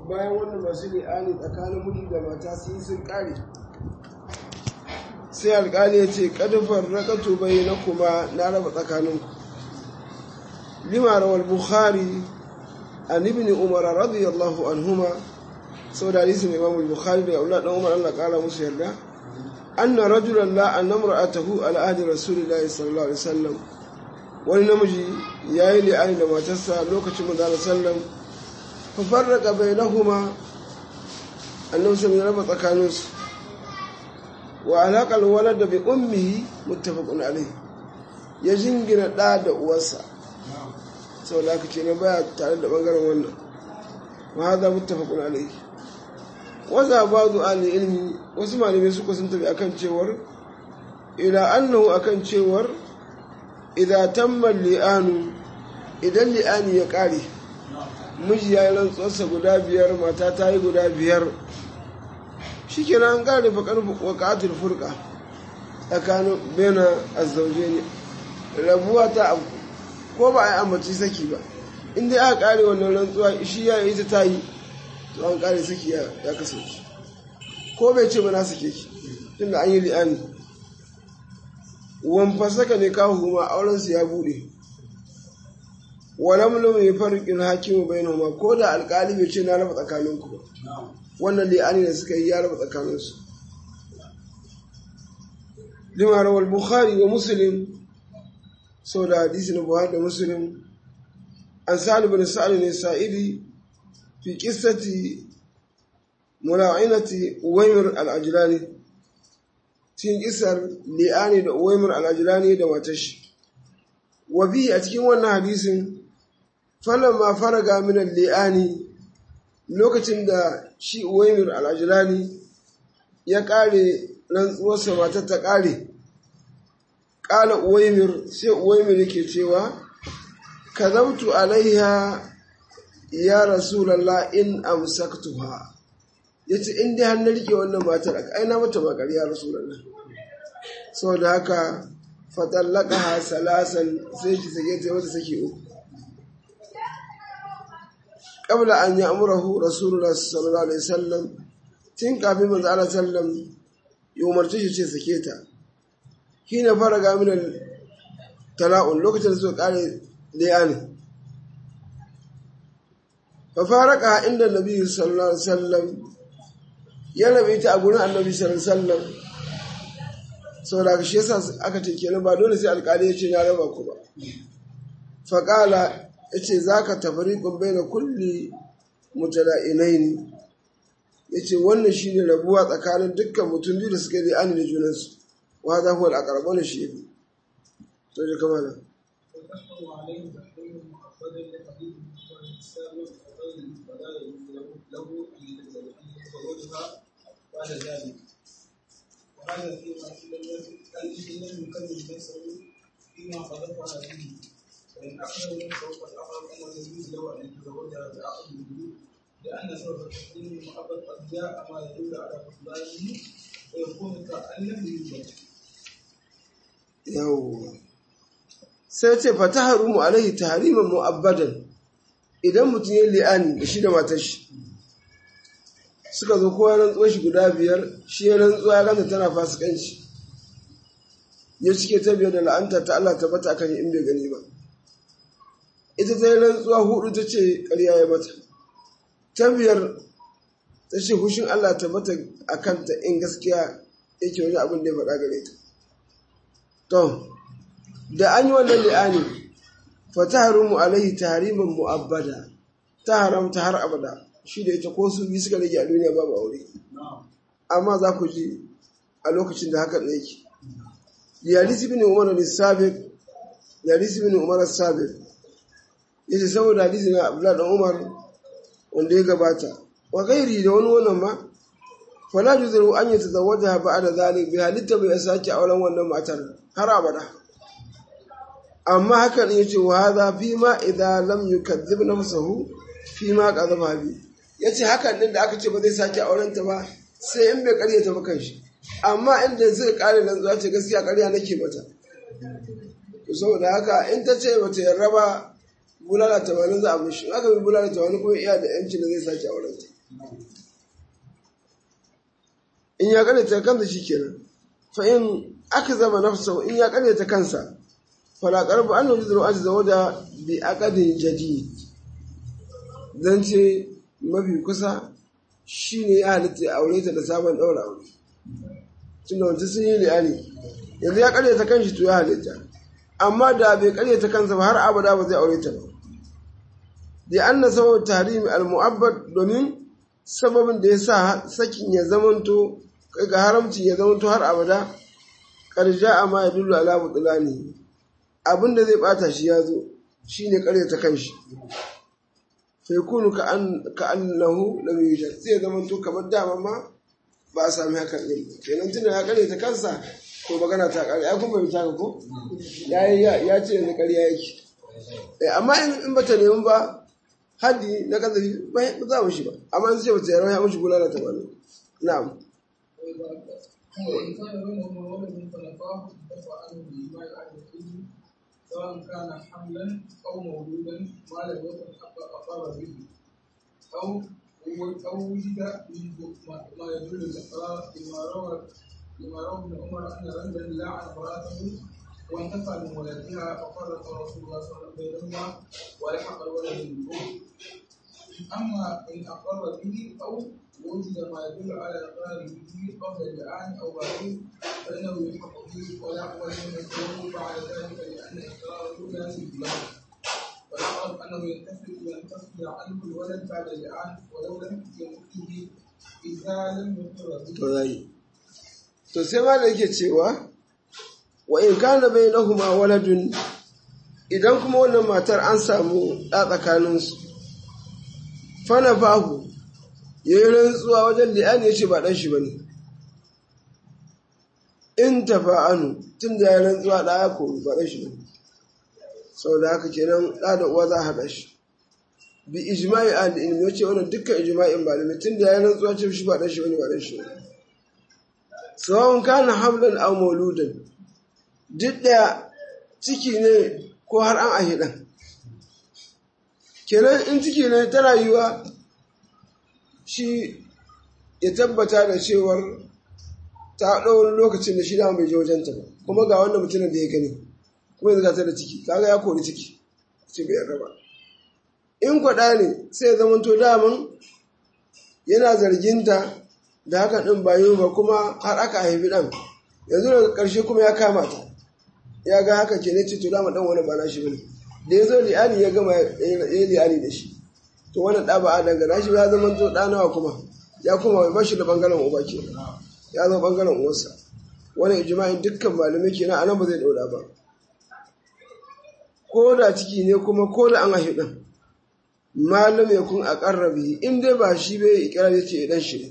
bayan wannan masu li'ani tsakanin miji da mata su yi sun kare sai alkali ya ce kadufar rakatu bai na kuma na raba tsakaninku lima rawar bukhari an ibn umar radiyallahu anhuma sau da hadisin imam bukhari da aula dan umar Allah kara musu yarda anna rajulan la an namra'atahu ala ahdi rasulillahi sallallahu alaihi wasallam wani namiji yayi li'ani da matarsa lokacin manzo sallam fa farraqa bainahuma annabi sallallahu ya raba tsakaninsu wa alaƙar walad da bi ummihi muttafaqun alayhi ya jingina ɗa da uwarsa sau da aka ce na baya tare da ɓangaren wannan wa haza muttafaqun alayhi waza ba'du ahli ilmi wasu malamai suka sun tafi akan cewar ila annahu akan cewar idan tamma li'anu idan li'ani ya ƙare miji ya yi rantsuwarsa guda biyar mata ta yi guda biyar shi ke an ƙare faƙar waƙatul furka tsakanin bena azzauje ne rabuwa ta abu ko ba a yi ambaci saki ba inda aka ƙare wannan rantsuwa shi ya yi ta ta yi to an ƙare saki ya kasance ko bai ce ba na sake ki tun da an yi li'ani wamfa saka ne kawo huma aurensu ya buɗe walam lam yafarqil hakimu bainahuma ko da alƙali bai ce na raba tsakaninku ba wannan li'ani da suka yi ya raba tsakaninsu lima rawal bukhari wa muslim sau da hadisi na buhari da muslim an sa'ad bin sa'ad ne sa'idi fi qissati mula'inati uwaymir al-ajlani cikin kisar li'ani da uwaymir al-ajlani da matashi wa bi a cikin wannan hadisin falamma faraga min al-li'ani lokacin da shi uwaimir al'ajirani ya ƙare rantsuwarsa matar ta ƙare ƙala uwaimir sai uwaimir yake cewa ka zamtu alaiha ya rasulallah in amsaktuha ya ce in dai hannun rike wannan matar a aina mata makar ya rasulallah sau da haka fatallaka salasan sai ki sake ta wata sake uku قبل أن يأمره رسول الله صلى الله عليه وسلم تين كافي من الله سلم يوم ارتشي شيء سكيتا حين فرق من التلاؤن لو كنت نسوك قال لياني ففارقها عند النبي صلى الله عليه وسلم ya nabi ta a gurin annabi sallallahu alaihi wasallam saboda shi yasa aka ce kenan ba dole sai alƙali ya ce na raba ku ba faqala ya ce za ka tafariƙun bai da kulli mutala'inai ne ya ce wannan shi ne rabuwa tsakanin dukkan mutum biyu da suka yi ani da junansu wa za kuwa a ƙarɓar da shi ne to ji kama da وهذا فيما لم يكمل نفسه فيما قذفها فيه فإن أخذ نفسه قد أخذ أنه يجوز له أن يتزوجها بعقد الوجود لأن سبب التحريم المحبط قد جاء ما يدل على بطلانه ويكون كأن لم يوجد. yawwa sai ce fa ta harumu alaihi tahriman mu'abbadan idan mutum ya li'ani da shi da matar shi suka zo kowa rantsuwar shi guda biyar shi ya rantsuwa ya ganta tana fasikanci ya cike ta biyar da la'anta ta Allah ta bata akan in bai gani ba ita ta yi rantsuwa hudu ta ce ƙarya ya mata ta biyar ta ce hushin Allah ta bata a kanta in gaskiya yake wani abin da ya faɗa gare ta to da an yi wannan li'ani fa ta harumu alaihi tahriman mu'abbada ta haramta har abada shi da ita ko su biyu suka rage a duniya babu aure amma za ku ji a lokacin da haka yake yalisi bin umar al-sabiq yalisi bin umar al-sabiq yace saboda hadisi na abdullah dan umar wanda ya gabata wa gairi da wani wannan ma fala juzu an yatazawwaja ba'da zalik bi halitta bai sake auren wannan matar har abada amma hakan yace wa hadha fi ma idza lam yukadzib nafsuhu fi ma qadaba bi yace hakan din da aka ce ba zai sake auren ta ba sai in bai karyata ba kanshi amma inda zai kare nan zuwa ce gaskiya karya nake mata to saboda haka in ta ce bata yarda ba bulala tamanin za a mishi in aka bi bulala tamanin kuma iya da yanci da zai sake auren ta in ya karyata kansa shi kenan fa in aka zama nafsa in ya karyata kansa fala qarbu an yuziru ajza da bi aqadin jadid dan ce mafi kusa shine ya halitta ya aure ta da sabon daura aure tunda wancan sun yi li'ani yanzu ya karyata kanshi to ya halitta amma da bai karyata kansa ba har abada ba zai aure ta ba da an na sababin tahrimi al-mu'abbad domin sababin da ya sa sakin ya zamanto ga haramci ya zamanto har abada karja amma ya dullu ala butulani abin da zai bata shi ya zo shine karyata kanshi fa yakunu ka an ka annahu lam yujad sai ya zamanto kamar dama ma ba a sami hakan din kenan tunda ya karyata kansa ko magana ta kare ya kuma bai taka ko ya ce yanzu ƙarya yake amma in bata nemi ba haddi na kazafi ba za mu shi ba amma in ce bata yarwa ya mushi bulala ta bani na'am وإن كان بينهما ولد فنفاه دفع عنه بإجماع أهل العلم سواء كان حملا أو مولودا ما لم يكن حق أقر به أو أو وجد ما يدل الإقرار لما روى لما روى ابن عمر أن رجلا لعن امرأته وانتفع من ولدها ففرق رسول الله صلى الله عليه وسلم بينهما ولحق الولد بالأم أما إن أقر به أو وجد ما يدل على إقراره به قبل اللعان أو بعده فإنه يلحق به ولا ولم يكون بعد ذلك لأن إقراره لازم له والأقرب أنه ينتفع ينتفع عنه الولد بعد اللعان ولو لم يمت به إذا لم يقر به. to sai ma da yake cewa wa in kana bainahuma waladun idan kuma wannan matar an samu ɗa tsakaninsu fana fahu ya yi rantsuwa wajen li'ani ya ce ba ɗan shi ba ne in tafa'anu tun da ya rantsuwa ɗa ya kori ba ɗan shi ba ne sau da haka kenan ɗa da uwa za a haɗa shi bi ijma'i a da ilmi ya ce wannan dukkan ijma'in ba da tun da ya rantsuwa ce shi ba ɗan shi ba ne ba ɗan shi ba ne sawon kana hamlan aw mauludan duk da ciki ne ko har an ahi dan kenan in ciki ne ta rayuwa shi ya tabbata da cewar ta ɗau lokacin da shi da bai je wajenta ba kuma ga wannan mutumin da ya gani kuma yanzu ta da ciki kaga ya kori ciki ce bai yarda ba in kwaɗa ne sai ya zamanto daman yana zarginta da haka ɗin bayu ba kuma har aka haifi ɗan yanzu daga ƙarshe kuma ya kama ta ya ga haka ke ne ce to dama ɗan wani ba na shi bane da ya zo li'ani ya gama ya yi li'ani da shi to wani ɗa ba a dangana shi ya zama to ɗa nawa kuma ya kuma ba shi da ɓangaren uba ke ya zama ɓangaren uwarsa wani ijma'in dukkan malamai kenan a nan ba zai ɗaura ba ko da ciki ne kuma ko da an haifi ɗan malam ya kun a ƙarrabi in dai ba shi bai ikirar ya ce ɗan shi ne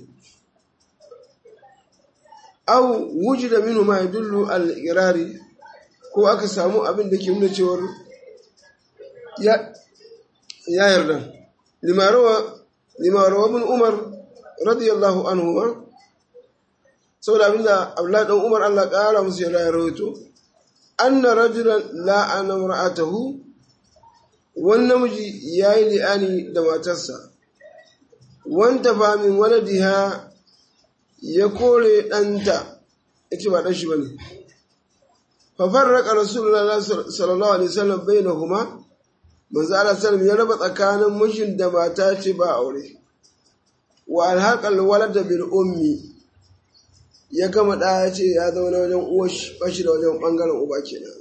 aw wujida minhu ma yadullu al-iqrari ko aka samu abin da ke nuna cewar ya ya yarda lima rawa lima rawa ibn umar radiyallahu anhu saboda abinda Abdullah dan Umar Allah kara musu ya rawaito anna rajulan la'ana imra'atahu wani namiji yayi li'ani da matarsa wanta fa min waladiha ya kore ɗanta ya ce ba ɗan shi ba ne. Fafarraƙa Rasulullah sallallahu Alaihi wasallam bai na kuma, manzo Allah sallam ya raba tsakanin mijin da mata ce ba aure. Wa alhaƙal walada bil ummi ya gama ɗa ya ce ya zauna wajen uwa ba shi da wajen ɓangaren uba kenan.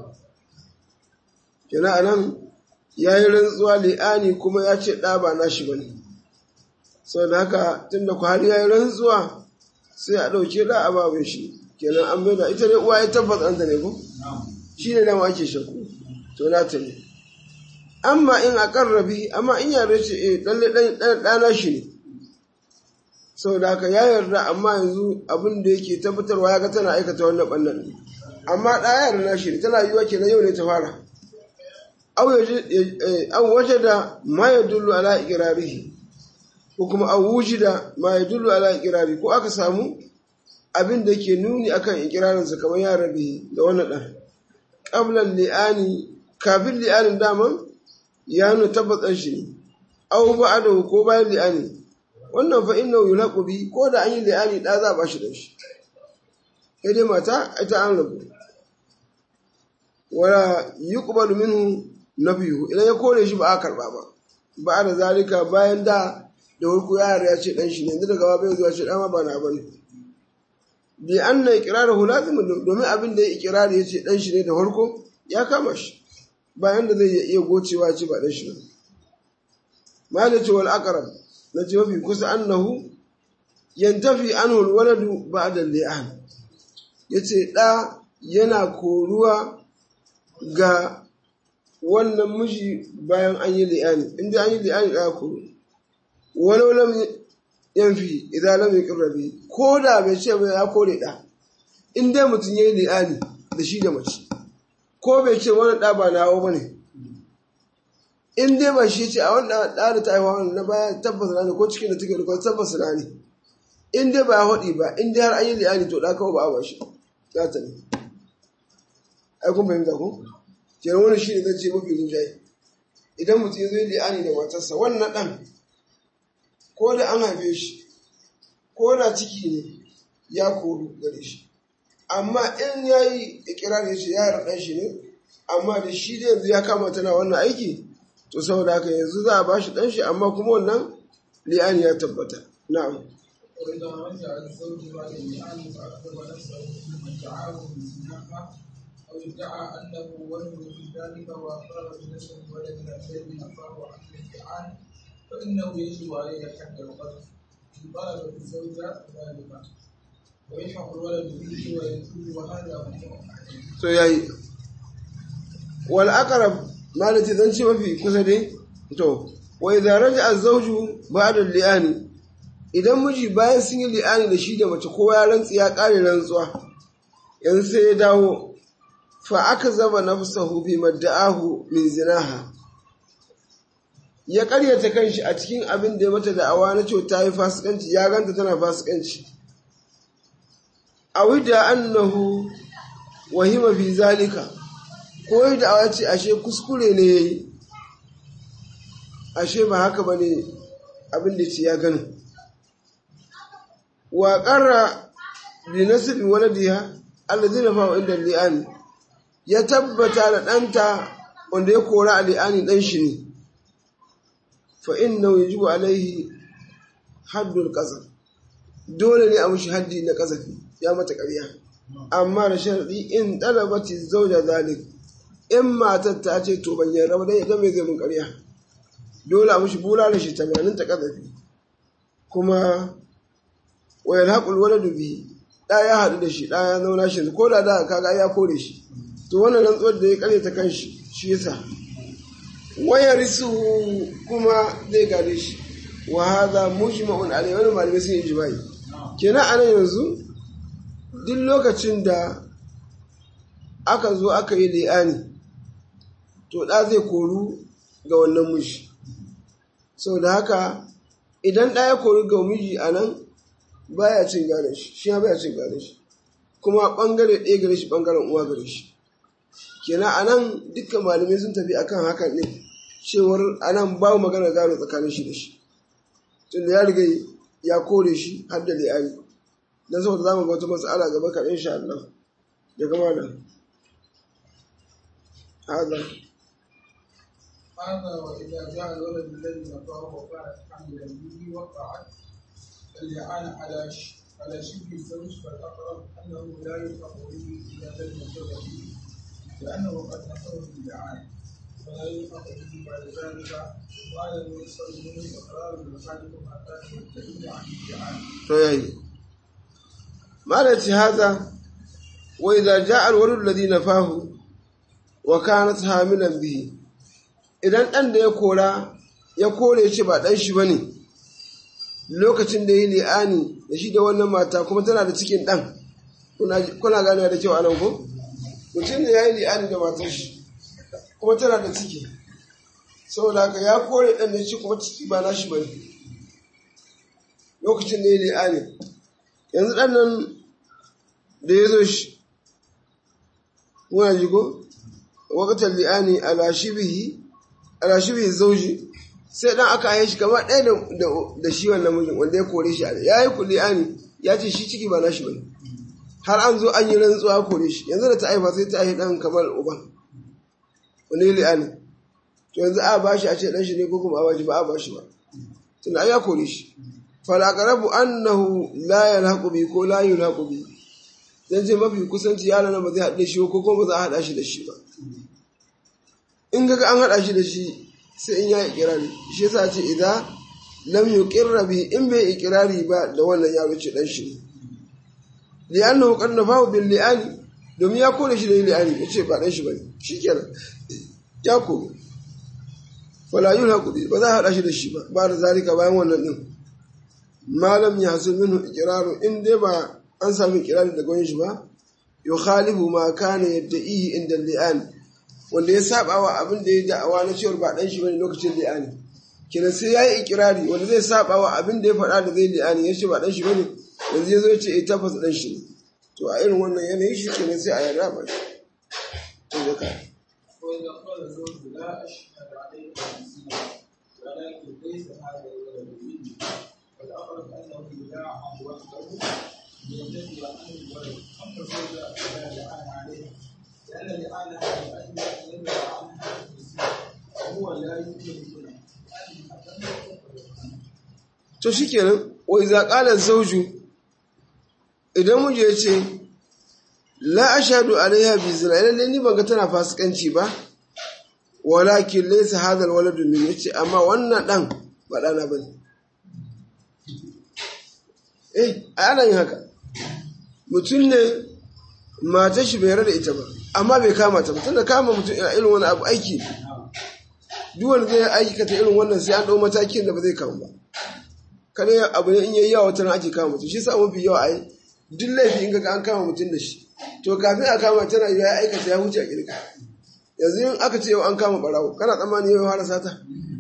Kenan anan ya yi rantsuwa li'ani kuma ya ce ɗa ba na shi ba ne. Sau da haka tun da ku har ya yi rantsuwa sai a ɗauke da a babin shi kenan an bai da ita ne uwa ya tabbas an ta ne ko shi ne dama ake shakku to na ta ne amma in a karrabi amma in yare ce eh lalle ɗana shi ne saboda haka ya yarda amma yanzu abin da yake tabbatarwa ya ga tana aikata wannan ɓannan ne amma ɗaya yarda na shi ne tana yiwa kenan yau ne ta fara aw waje da ma ya dullu ala ikirarihi ko kuma a wujida ma ya dullu ala ikirari ko aka samu abin da ke nuni akan ikirarinsa kamar ya rabe da wannan ɗan ƙablan li'ani kafin li'anin daman ya nuna tabbatar shi ne au ba'adahu ko bayan li'ani wannan fa innahu yulaqu bi ko da an yi li'ani da za a bashi dan shi sai dai mata ita an rabu wala yuqbalu minhu nafiyuhu idan ya kore shi ba a karba ba ba da zalika bayan da da wurku yara ya ce dan shi ne yanzu daga ba bai zuwa ce dan ba na bane bi anna iqraruhu lazim domin abin da ya iqrari ya ce dan shi ne da farko ya kama shi bayan da zai iya gocewa ce ba dan shi ne malaci wal aqrab na ce mafi kusa annahu yantafi anhu al waladu ba'da al-li'an yace da yana koruwa ga wannan miji bayan an yi li'ani inda an yi li'ani da ku walau lam yanfi idan lam yaqrabi ko da bai ce ba ya kore da in dai mutum yayi li'ani da shi da mace ko bai ce wannan da ba nawo bane in dai ba shi ce a wannan da da ta haihuwa na baya tabbas ne ko cikin da take da ko tabbas ne in dai ba ya hodi ba in dai har an yi li'ani to da kawai ba a ba shi za ta ne ai kun fahimta ko kenan wani shi ne zai ce mafi rinjaye idan mutum ya zo yi li'ani da matarsa wannan ɗan ko da an haife shi ko da ciki ne ya koru gare shi amma in ya yi ikirar ya ce ya ɗan shi ne amma da shi da yanzu ya kama tana wannan aiki to saboda haka yanzu za a ba shi ɗan shi amma kuma wannan li'ani ya tabbata na'am وإذا رجع الزوج بعد اللعان فأخبر نفسه ثم ادعاه بالزنا أو ادعى أنه ولد في ذلك وأقر بنفسه ولد الذي نفاه عن اللعان فإنه يجب عليه حد القذف إن طلبت الزوجة ذلك ويلحق الولد به ويجوز وهذا هو to yayi wal aqrab malati zan ce mafi kusa dai to wa idza raja az-zawju ba'da al-li'ani idan miji bayan sun yi li'ani da shi da mace kowa ya rantsi ya kare rantsuwa yanzu sai ya dawo fa aka zama nafsahu bi madda'ahu min zinaha ya karyata kanshi a cikin abin da ya mata da'awa na cewa ta yi fasikanci ya ganta tana fasikanci a wida annahu wahima fi zalika ko yi da'awa ce ashe kuskure ne ya yi ashe ba haka ba ne abin da ce ya gani wa ƙarra bi nasibi waladiha allazina fa inda li'ani ya tabbata da ɗanta wanda ya kora a li'ani ɗan shi ne fa inna yajibu alaihi haddul qazaf dole ne a mushi haddi na kasafi ya mata ƙarya amma da sharadi in talabati zauja zalik in matar ta ce to ban yarda ba dai ita mai zai mun ƙarya dole a mushi bulala shi 80 ta kasafi kuma wa yalhaqul waladu bi da ya haɗu da shi da ya zauna shi ko da da kaga ya kore shi to wannan rantsuwar da ya kare ta kanshi shi yasa waya risu kuma zai gare shi wa hadha mujma'un alayhi wannan malamai sun yi jima'i kenan anan yanzu duk lokacin da aka zo aka yi li'ani to da zai koru ga wannan miji saboda haka idan ɗa ya kori ga miji a nan baya cin gane shi shi ya baya cin gane shi kuma ɓangare ɗaya gare shi ɓangaren uwa gare shi kenan a nan dukkan malamai sun tafi akan hakan ne cewar a nan babu magana gano tsakanin shi da shi tunda ya riga ya kore shi har da li'ani don saboda za mu ga wata matsala gaba kaɗan insha Allah ya gama da hada هذا وإذا جاء الولد الذي نفاه وكانت حاملا به وقعت اللعان على ش... على شبه الزوج فالأقرب أنه لا يلحق به إذا لم يقر به لأنه قد نفاه باللعان فلا يلحق به بعد ذلك وعلى الميسر منه إقرار بحالكم حتى تدل عن اللعان. to yayi malaci haza wa idza ja'a al-walad alladhi nafahu wa kanat hamilan bihi idan dan da ya kora ya kore shi ba dan shi bane lokacin da yi li'ani da shi da wannan mata kuma tana da cikin dan kuna kuna gane da kyau anan ko mutum da yayi li'ani da matar shi kuma tana da ciki saboda haka ya kore dan da shi kuma ciki ba nashi bane lokacin da ya li'ani yanzu ɗan nan da ya zo shi muna jigo wakatar li'ani ala shibihi zauji sai dan aka haife shi kamar ɗaya da shi wannan mijin wanda ya kore shi ya yi kuli'ani ya ce shi ciki ba na shi bane har an zo an yi rantsuwa kore shi yanzu da ta haifa sai ta haifi dan kamar uban wani li'ani to yanzu a ba shi a ce dan shi ne ko kuma a ba shi ba a ba shi ba tunda ya kore shi falaqarabu annahu la yalhaqu bi ko la yulhaqu bi dan ce mafi kusanci yaron ba zai haɗe shi ko kuma ba za a haɗa shi da shi ba in ga an haɗa shi da shi sai in ya yi ikirari shi yasa ce idan lam yuqirra bi in bai ikirari ba da wannan yaro ce dan shi ne li'annahu qad nafahu bil li'ani domin ya kore shi da li'ani yace ba dan shi bane shikenan ya kore fala yulhaqu bi ba za a haɗa shi da shi ba ba da zalika bayan wannan din malam ya hasu minhu ikiraru in dai ba an sami ikirari daga wani shi ba yukhalifu ma kana yadda'ihi inda li'ani wanda ya saba wa abin da ya da'awa na cewar ba dan shi bane lokacin li'ani kenan sai yayi ikirari wanda zai saba wa abin da ya faɗa da zai li'ani ya ce ba dan shi bane yanzu ya zo ya ce eh tabbas dan shi ne to a irin wannan yanayi shi kenan sai a yarda ba shi to da ka وإذا قال الزوج لا أشهد عليك بالزنا ولكن ليس هذا الولد مني فالأقرب أنه يلاعن وحده لينتفي عنه الولد أما الزوجة فلا لعان عليها لأن لعانها لأجل أن يمنع عنها بالزنا وهو لا يمكن الزنا to shikenan wa iza qala zawju idan muje ya ce la ashhadu alaiha bi zina lalle ni ban ga tana fasikanci ba walakin laysa hadha alwaladu min yace amma wannan dan ba dana bane eh ana yin haka mutum ne matar shi bai yarda da ita ba amma bai kama ta ba tunda kama mutum ina irin wani abu aiki ne duk wanda zai aikata irin wannan sai an dau matakin da ba zai kama ba kada abu ne in yayi yawa wata ake kama mutum shi sa mafi yawa ai duk laifi in ga an kama mutum da shi to kafin a kama tana yi ya aikata ya huce a kirka yanzu in aka ce yau an kama barawo kana tsammani yau fara sata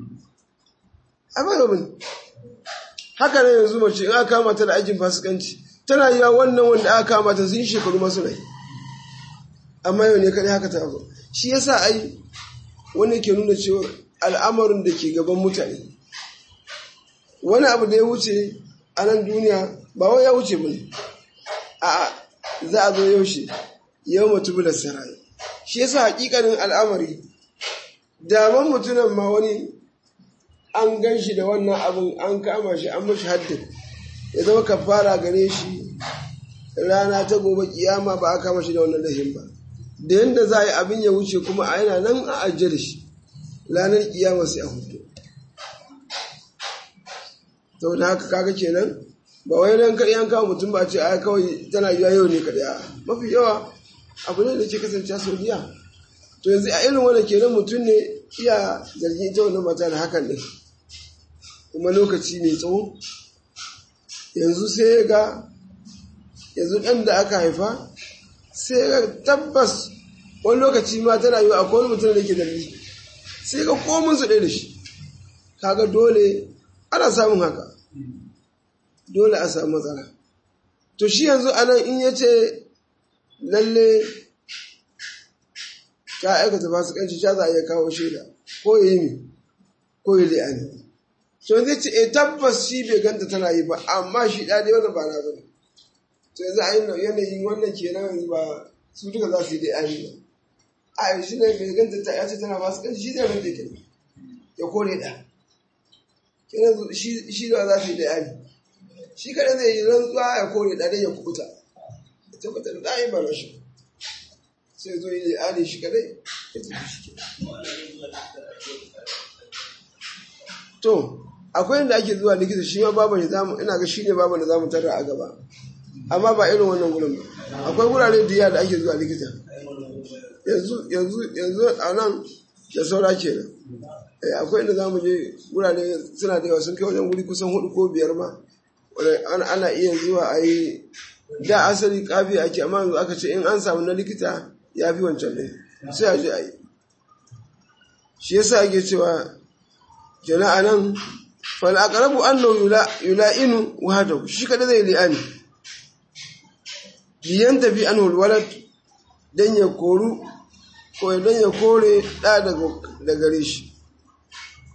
a ba yau haka ne yanzu mace in aka kama ta da aikin fasikanci tana yi wannan wanda aka kama ta sun shekaru masu rai amma yau ne kadai haka ta zo shi yasa ai wani ke nuna cewa al'amarin da ke gaban mutane wani abu da ya wuce a nan duniya ba wai ya wuce bane a za a zo yaushe yau mutu da sarai shi yasa hakikanin al'amari daman mutunan ma wani an gan shi da wannan abin an kama shi an mashi haddin ya zama kafara gare shi rana ta gobe kiyama ba a kama shi da wannan lahin ba da yadda za a yi abin ya wuce kuma a yana nan a ajiye da shi ranar kiyama sai a hudu sau da haka kaga kenan ba wai nan kaɗai an kawo mutum ba ce a kawai tana yiwa yau ne kaɗai a mafi yawa abu ne da ke kasance sau biya to yanzu a irin wanda kenan mutum ne iya zargin ita wannan mata da hakan ne kuma lokaci mai tsawo yanzu sai ya ga yanzu ɗan da aka haifa sai ya ga tabbas wani lokaci ma tana yiwa akwai wani mutum da ke zargi sai ga komin su ɗaya da shi kaga dole ana samun haka dole a samu matsala to shi yanzu anan in ya ce lalle ta aikata fasikanci ta za a iya kawo shaida ko ya yi mi ko ya li'ani to zai ce e tabbas shi bai ganta tana yi ba amma shi ɗa dai wannan ba na bane to yanzu a yi yanayin wannan kenan yanzu ba su duka za su yi li'ani ba a shi ne bai ganta ta yace tana fasikanci shi zai rage kenan ya kore ɗa kenan shi da za su yi li'ani shi kaɗai zai yi rantsuwa ya kore ɗa ya kubuta ya tabbatar da ɗayin ba na shi sai zo yi li'ani shi kaɗai ya tafi shi to akwai inda ake zuwa likita shi ma babu ne zamu ina ga shine babu da zamu tarra a gaba amma ba irin wannan gurin ba akwai gurare da da ake zuwa likita yanzu yanzu yanzu a nan da saura kenan eh akwai inda zamu je gurare suna da yawa sun kai wajen guri kusan hudu ko biyar ma wanda ana iya zuwa a yi da asali kafi ake amma yanzu aka ce in an samu na likita ya fi wancan ne sai a je a yi shi yasa ake cewa jana'a nan fal'akarabu annahu yula'inu wahadahu shi kada zai li'ani biyan tafi an walad dan ya koru ko dan ya kore da daga gare shi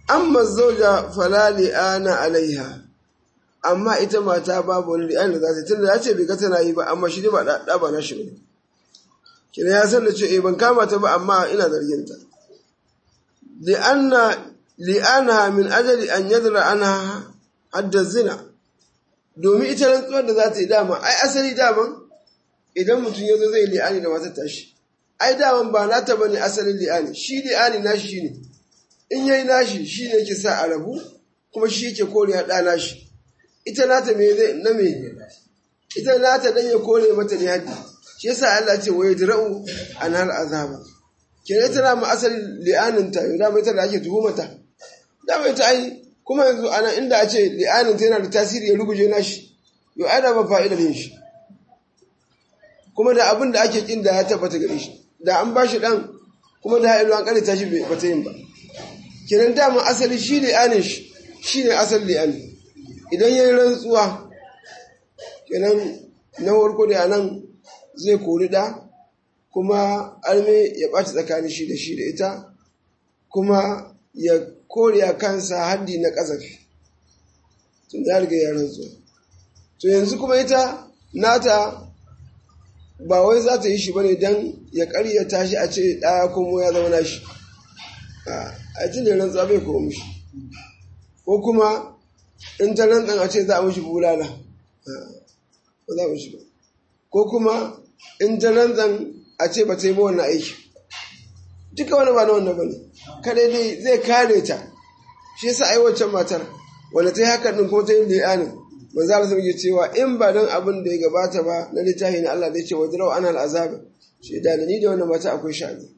amma zauja fala li'ana alaiha amma ita mata babu wani li'an da za ta tunda ya ce bai ga tana yi ba amma shi ne ba da ba na shi ne kina ya san da ce eh ban kama ta ba amma ina zargin ta li'anna li'ana min ajali an yadra anha hadda zina domin ita rantsuwar da za ta yi dama ai asali daman idan mutum ya zo zai li'ani da matar tashi ai daman ba nata bane asalin li'ani shi li'ani nashi shine in yayi nashi shine yake sa a rabu kuma shi yake kore ya ɗa nashi ita nata me zai na me ita nata dan ya kore mata ne haddi shi yasa Allah ce wa yadra'u an hal azaba kenan ita na ma asalin li'anin ta yau dama ita da ake tuhumata dama ita ai kuma yanzu ana inda a ce li'anin ta yana da tasiri ya ruguje nashi yau ai da ba fa'idar yin shi kuma da abin da ake kin da ya tabbata gare shi da an ba shi dan kuma da ha'ilu an kare tashi ba ta yin ba kenan dama asali shi li'anin shi shi ne asali li'anin idan ya yi rantsuwa kenan na warko da nan zai kori da kuma arme ya ɓaci tsakanin shi da shi da ita kuma ya kore a kansa haddi na ƙazafi tun ya riga ya rantsuwa to yanzu kuma ita nata ba wai za ta yi shi bane don ya ƙaryata shi a ce ɗaya kuma ya zama nashi a tun da rantsuwa bai kowa mushi ko kuma in ta rantsan a ce za a mushi bulala ba za a mushi ba ko kuma in ta rantsan a ce ba ta yi ba wannan aiki duka wani ba na wannan ba ne kada dai zai kare ta shi yasa ai wancan matar wanda ta yi hakan din kuma ta yi li'anin ba za su yi cewa in ba don abin da ya gabata ba na littafi na Allah zai ce wajen rawa ana al'azaba shi da ni da wannan mata akwai sha'ani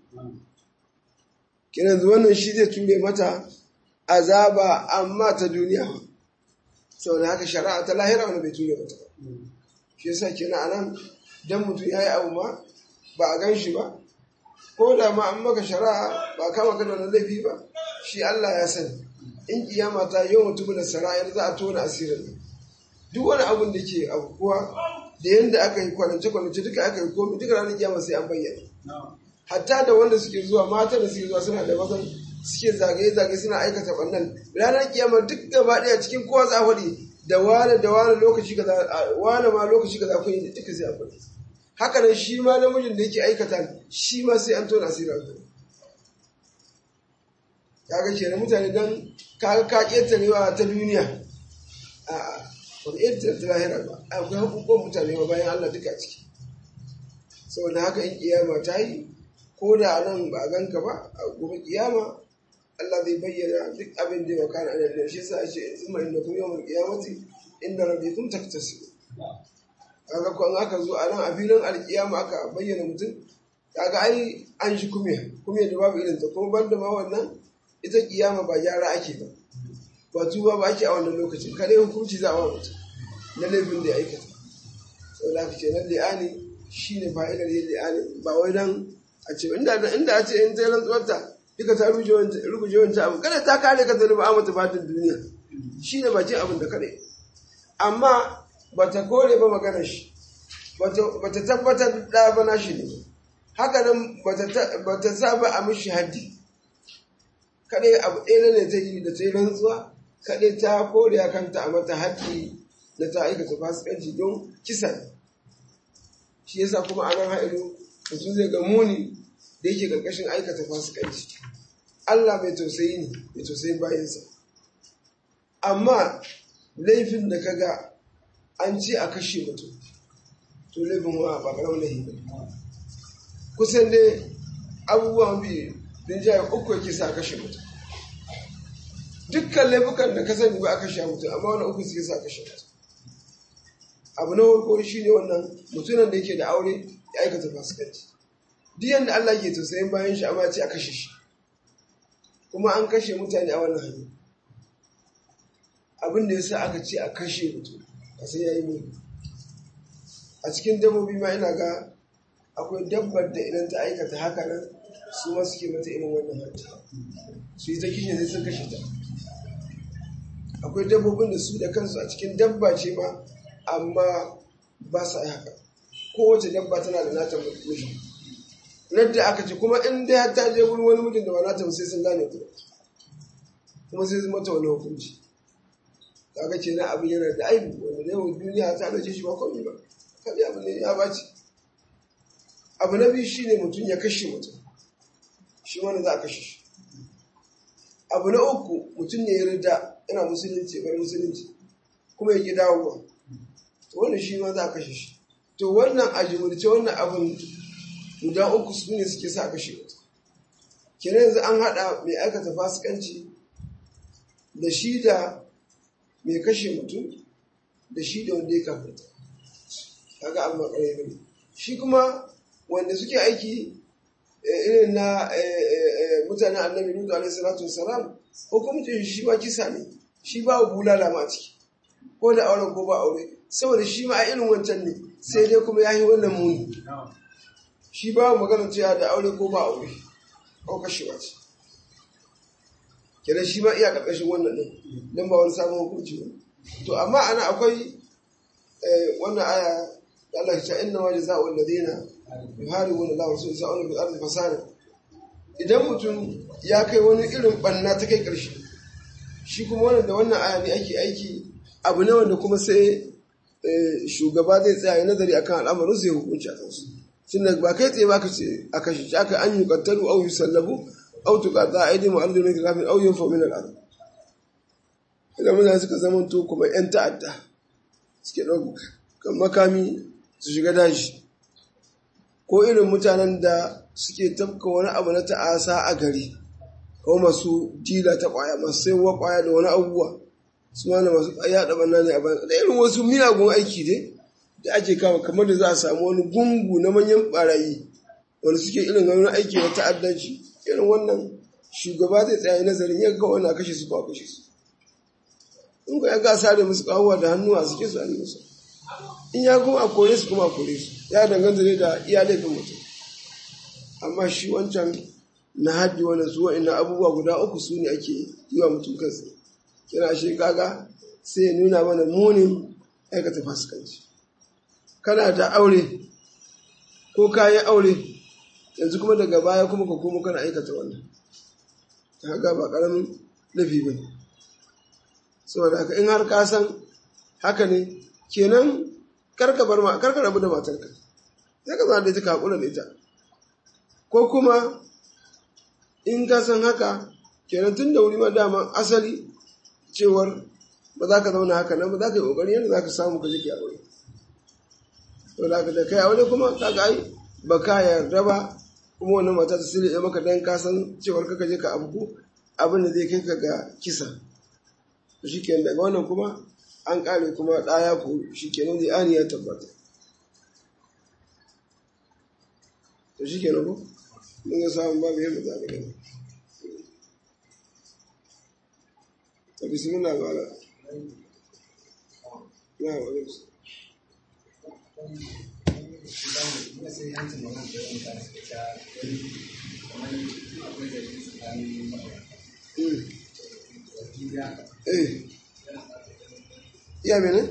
kiran wannan shi zai ture mata azaba amma ta duniya saboda haka shari'a ta lahira wani bai ture mata shi yasa kenan anan dan mutum ya yi abu ma ba a gan shi ba ko da ma an maka shari'a ba kama ka da wani laifi ba shi Allah ya sani in kiyama ta yau mutum da sara'ir za a tona asirin duk wani abun da ke abubuwa da yadda aka yi kwanance kwanance duka aka yi komi duka ranar kiyama sai an bayyana hatta da wanda suke zuwa mata da suke zuwa suna da mazan suke zagaye-zagaye suna aikata ɓannan ranar kiyama duk gaba ɗaya cikin kowa za a faɗi da wane da wane lokaci kaza wane ma lokaci kaza kun yi duka sai a faɗi haka nan shi ma namijin da yake aikata shi ma sai an tona asirin aljanna kaga kenan mutane dan kaga ka ƙetarewa ta duniya a ba ƙetare ta lahira ba akwai hakukuwan mutane ba bayan Allah duka ciki saboda haka in kiyama ta yi ko da nan ba a ganka ba a gobe kiyama Allah zai bayyana duk abin da ya kana ana da shi sa ce in mai da kuma yawan kiyamati inda rabbikum taktasibu kaga ko an aka zo a nan a filin alkiyama aka bayyana mutum kaga ai an shi kumiya kumiya da babu irin ta kuma banda ma wannan ita kiyama ba gyara ake ba ba tuba ba ake a wannan lokacin kare hukunci za a wa mutum na laifin da ya aikata saboda haka kenan li'ani shine fa'idar yin li'ani ba wai dan a ce inda inda a ce in ta rantsuwarta duka ta ruguje wancan abu kada ta kare ka zalima a mata fatin duniya shine bakin abin da kare amma bata kore ba maganar shi bata tabbatar da ba na shi ne haka nan bata sa ba a mishi haddi kaɗai abu ɗaya ne ta yi da ta yi rantsuwa kaɗai ta kore a kanta a mata haddi da ta aikata fasikanci don kisan shi yasa kuma a nan ha'ilu mutum zai ga muni da yake ƙarƙashin aikata fasikanci Allah mai tausayi ne mai tausayin bayansa amma laifin da kaga an ce a kashe mutum to laifin wa ba ƙaramin laifi ba kusan dai abubuwan biyu rinjaye uku yake sa kashe mutum dukkan laifukan da ka sani ba a kashe mutum amma wani uku suke sa kashe mutum abu na farko shi ne wannan mutumin da yake da aure ya aikata fasikanci duk yadda Allah ke tausayin bayan shi amma ce a kashe shi kuma an kashe mutane a wannan hanyar abin da ya sa aka ce a kashe mutum a sai ya yi muni a cikin dabbobi ma ina ga akwai dabbar da idan ta aikata haka nan su ma suke mata irin wannan hajji su yi ta kishin sai sun kashe ta akwai dabbobin da su da kansu a cikin dabba ce ma amma ba sa yi haka kowace dabba tana da nata miji da aka ce kuma in dai har ta je wurin wani mijin da ba nata sai sun gane ku kuma sai zama ta wani hukunci kaga ce na abin yana da aibu wanda da yawan duniya ta dace shi ba komai ba kaga abin ne ya baci abu na biyu shine mutum ya kashe mutum shi wanda za a kashe shi abu na uku mutum ne ya rida yana musulunci bai musulunci kuma ya ki dawowa to wannan shi ma za a kashe shi to wannan a jimurce wannan abin guda uku su ne suke sa kashe mutum kenan yanzu an haɗa mai aikata fasikanci da shi da mai kashe mutum da shi da wanda ya kafinta kaga abu makarai ne shi kuma wanda suke aiki irin na mutanen annabi nudu alaihi salatu wasalam hukumcin shi ba kisa ne shi ba bulala ma ciki ko da aure ko ba aure saboda shi ma a irin wancan ne sai dai kuma ya yi wannan muni shi ba magana cewa da aure ko ba aure ko kashewa ce kenan shi ma iya karkashin wannan din don ba wani sabon hukunci ba to amma ana akwai wannan aya da Allah ya ce inna ma jazaa'u alladhina yuharibuna Allah wa rasulahu sa'una bil ardi fasada idan mutum ya kai wani irin banna ta kai karshe shi kuma wannan da wannan aya ne ake aiki abu ne wanda kuma sai shugaba zai tsaya ya nazari akan al'amarin zai hukunci a kansu tun da ba kai tsaye ba ka ce a kashe shi aka an yi kattalu au yi sallabu au tuka za a yi mu arzikin ka kafin au yin fomin al'adu idan mutane suka zama to kuma yan ta'adda suke ɗaukan makami su shiga daji ko irin mutanen da suke tafka wani abu na ta'asa a gari ko masu dila ta kwaya masu saiwa kwaya da wani abubuwa su ma da masu yaɗa ɓanna ne a bayan da irin wasu miyagun aiki dai da ake kama kamar da za a samu wani gungu na manyan barayi wanda suke irin wani aiki na ta'addanci irin wannan shugaba zai tsaya nazarin ya ga wannan kashe su ko kashe su in ga ya ga sare musu kawuwa da hannu a suke su a musu in ya kuma a kore su kuma a kore su ya danganta ne da iya laifin mutum amma shi wancan na haddi wani su wa'ina abubuwa guda uku su ne ake yi wa mutum kansa kira shi kaga sai ya nuna mana munin aikata fasikanci kana da aure ko kayan aure yanzu kuma daga baya kuma ka komo kana aikata wannan haka ba karamin lafi ba saboda haka in har ka san haka ne kenan karka bar ma karka rabu da matarka sai ka zama da ita ka hakura da ita ko kuma in ka san haka kenan tun da wuri ma dama asali cewar ba za ka zauna haka nan ba za ka yi ƙoƙari yadda za ka samu ka jike aure to da ka da kai aure kuma ka ga ai ba ka yarda ba kuma wannan mata ta sile maka dan ka san cewar ka je ka abu abin da zai kai ka ga kisa to shikenan daga wannan kuma an kare kuma ɗaya ko shikenan zai ani ya tabbata to shikenan ko mun ga samun babu yadda za ka gani to bismillah bala na wa alaikum Eh. Iya mene?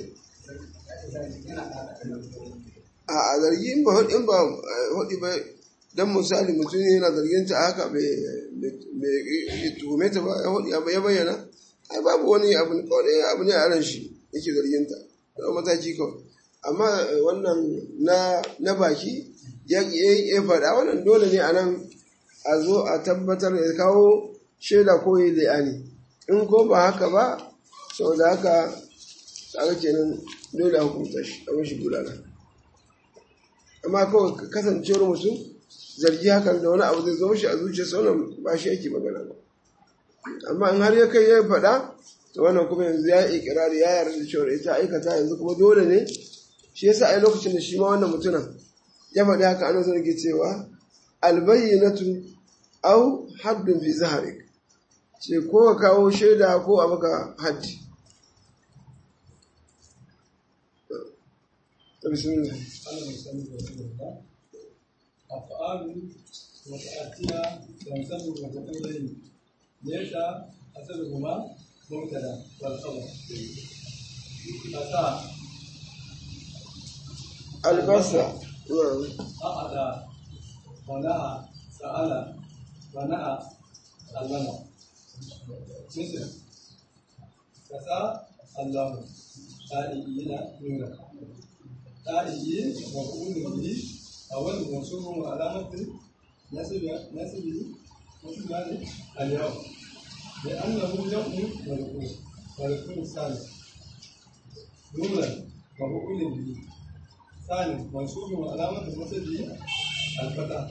A a zargi in ba in ba hudi ba dan misali mutum yana zargin ta haka bai tuhume ta ba ya bayyana ai babu wani abu ne kawai abu ne a ran shi yake zargin ta da mataki kawai amma wannan na na baki ya ya faɗa wannan dole ne a nan a zo a tabbatar da kawo shaida ko yi la'ani in ko ba haka ba sau da haka kaga kenan dole a hukunta shi a mashi gudana amma kawai kasancewar mutum zargi hakan da wani abu zai zo shi a zuciya sauran ba shi yake magana ba amma in har ya kai ya faɗa to wannan kuma yanzu ya yi ikirari ya yarda da cewa ita aikata yanzu kuma dole ne shi yasa a lokacin da shi ma wannan mutumin ya faɗi haka ana zo ke cewa albayyinatu au haddun fi zaharik ce ko ka kawo shaida ko a maka haddi bismillah أفعال متأتية تنسب متقبلين ليس أسبهما مبتدا والخبر أتى albasa na'am أعدى ونهى سأل ونهى علم مثل كسا الله تائبين نورا تائبين مفعول به أول منصوب وعلامة نسب نسبه نسب اليوم لأنه يوم مرفوع مرفوع ثاني نورا مفعول به ثاني منصوب وعلامة نسبه الفتح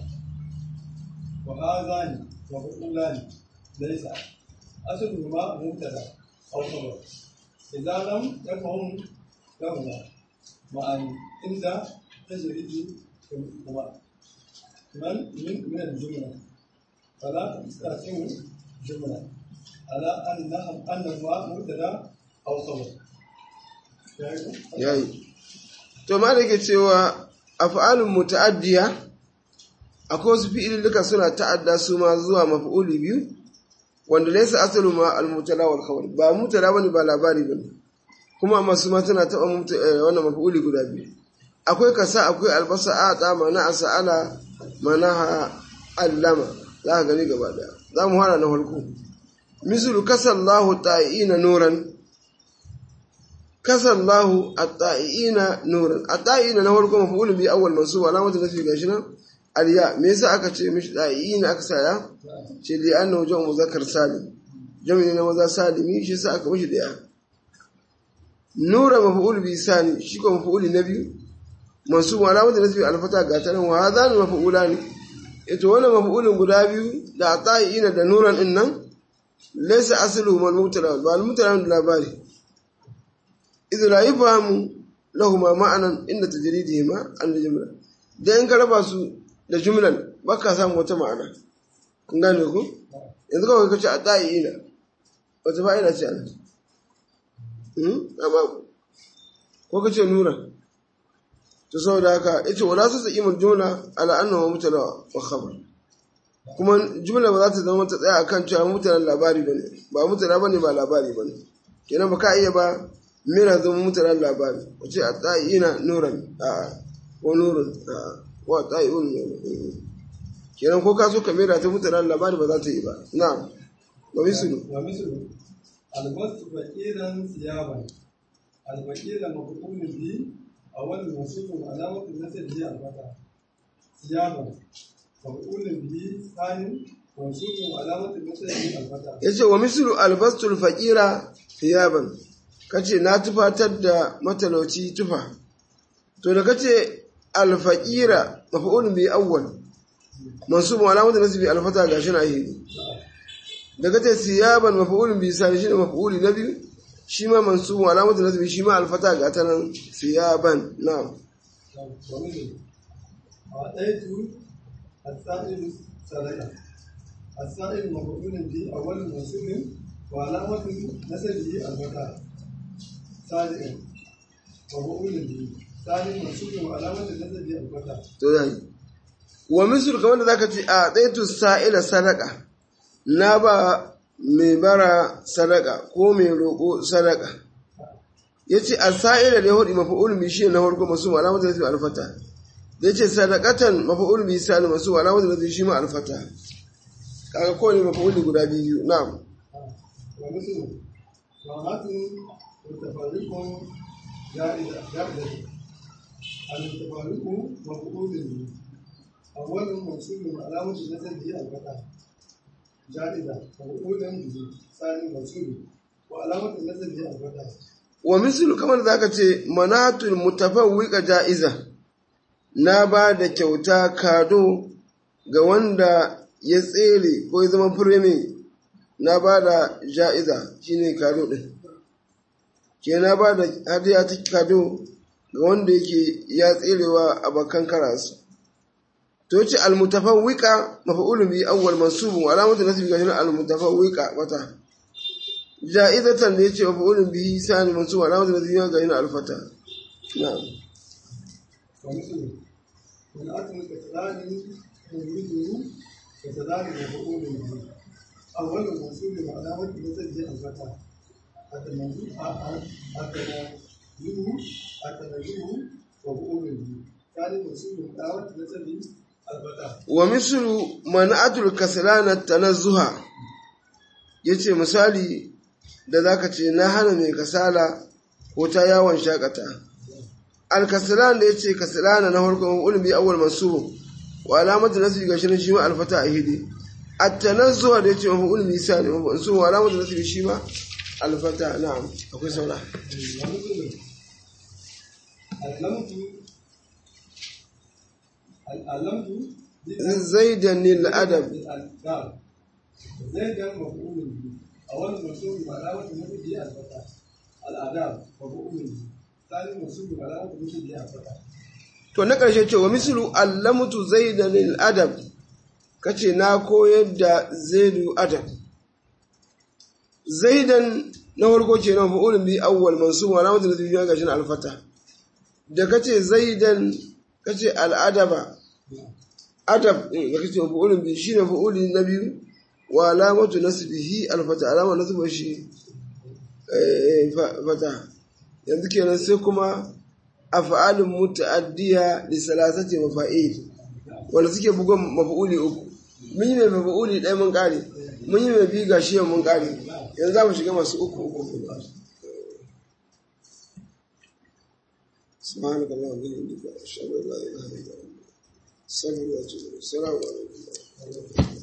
وهذان مفعولان ليس أصلهما مبتدا أو خبر إذا لم يفهم لهما معا عند تجريد هما من من من الجملة فلا تستقيم جملة على أنها أنهما مبتدا أو خبر yayi to ma da ke cewa af'alun muta'addiya akwai wasu fi'ililluka suna ta'adda su ma zuwa maf'uli biyu wanda laysa asalu ma al-mutala wal khabar ba mutala bane ba labari bane kuma amma su ma tana taba wannan maf'uli guda biyu akwai kasa akwai albasa a ta mana asala manaha allama za ka gani gaba daya za mu hana na farko mislu kasallahu ta'ina nuran kasallahu at-ta'ina nuran at-ta'ina na farko maf'ulun bi awwal mansub alamatu nafi gashi nan aliya me yasa aka ce mishi ta'ina aka saya ce li annahu jamu muzakkar salim jami'i na maza salimi shi yasa aka mishi da nura maf'ul bi sani shi ko maf'ul na biyu mansub alamatu nafi al-fata ga tanan wa hadha maf'ulani ito wannan maf'ulun guda biyu da ta'ina da nuran din nan laysa asluhu al-mubtada ba al-mubtada da labari إذ لا يفهم لهما معنى إن تجريدهما عن الجملة da in ka raba su da jumlan ba ka samu wata ma'ana kun gane ku yanzu kawai ka ce a ɗa'i ina wata fa'ida ce ana amma ko ka ce nura to saboda haka ita wala su sa imin jumla ala annahu mutala wa khabar kuma jumla ba za ta zama ta tsaya akan cewa mutanen labari bane ba mutala bane ba labari bane kenan ba ka iya ba mera zama mutanen labari wace a ta'ina nuran a ko nurun a wa ta'iun kenan ko ka so ka mera ta mutanen labari ba za ta yi ba na ba misulu ومثل البسط فقيرا ثيابا الفقير مفعول به أول منصوب علامة النسب هي الفتح ثيابا مفعول به ثاني منصوب علامة النسب هي الفتح yace wa mislu albastul faqira thiyaban kace na tufatar da matalauci tufa to da kace alfaqira maf'ulun bi awwal mansub wa alamatu nasbi alfata gashi na hidi da kace thiyaban maf'ulun bi sani shine maf'uli na biyu shi ma mansub wa alamatu nasbi shi ma alfata ga ta nan thiyaban na'am ومثل أعطيت السائل سرقة السائل مفعول به أول منصوب وعلامة نسبه الفتح سابقا مفعول به ثاني منصوب وعلامة نسبه الفتح to zai wa mislu kamar da zaka ce a daitu sa'ila sadaka na ba mai bara sadaka ko mai roƙo sadaka yace as-sa'ila da hudu maf'ul bi shi na farko masu alamatu da alfata da yace sadaqatan maf'ul bi sani masu alamatu da shi ma alfata kaga ko ne maf'ul guda biyu na'am ومثل وهات متفرق جائزة جائزة المتفرق مفعول به أول منصوب علامة نسبه الفتح جائزة مفعول به ثاني منصوب وعلامة نسبه الفتح wa mislu kamar da zaka ce manatul mutafawwiqa ja'iza na ba da kyauta kado ga wanda ya tsere ko ya zama fireme na ba da ja'iza shine kado din ke na ba da hadiya ta kado ga wanda yake ya tserewa a bakan karasu to ce almutafawwiqa maf'ulun bi awwal mansubun wa alamatu nasbi ga almutafawwiqa wata ja'izatan da yace maf'ulun bihi sani mansub alamatu nasbi ga yana alfata na'am ومثل من أتم كسلان يريده كسلان مفعول به أول منصوب علامة نسبه الفتح التنزيه التنزيه مفعول به ثاني منصوب علامة نسبه الفتح wa mislu man'atul kaslana tanazzuha yace misali da zaka ce na hana mai kasala ko ta yawon shakata al-kaslan da yace kaslana na farko ulmi awwal mansub wa alamatu nasbi ga shirin shi ma alfata ahidi at-tanazzuh da yace mafi ulmi sani mansub wa alamatu nasbi shi ma alfata na'am akwai saura علمت علمت zaidan lil adab نعم زيدا مفعول به أول منصوب علامة نفسه الفتح الآداب مفعول به ثاني منصوب علامة نفسه الفتح to na ƙarshe ce wa mislu allamtu zaidan lil adab kace na koyar da zaidu adab zaidan na farko ce na mafa'ulun bi awwal mansub wa alamatu nasbi ga shin alfata da kace zaidan kace al adaba adab din da kace mafa'ulun bi shine mafa'uli na biyu wa alamatu nasbihi alfata alama nasba shi eh, fa- fata yanzu kenan sai kuma af'alun muta'addiya li salasati mafa'il wanda suke bugon mafa'uli uku mun yi mai mafa'uli ɗaya mun ƙare mun yi mai biyu ga shi mun ƙare yanzu za mu shiga masu uku uku سبحانك اللهم وبحمدك اشهد ان لا اله الا انت استغفرك واتوب اليك السلام عليكم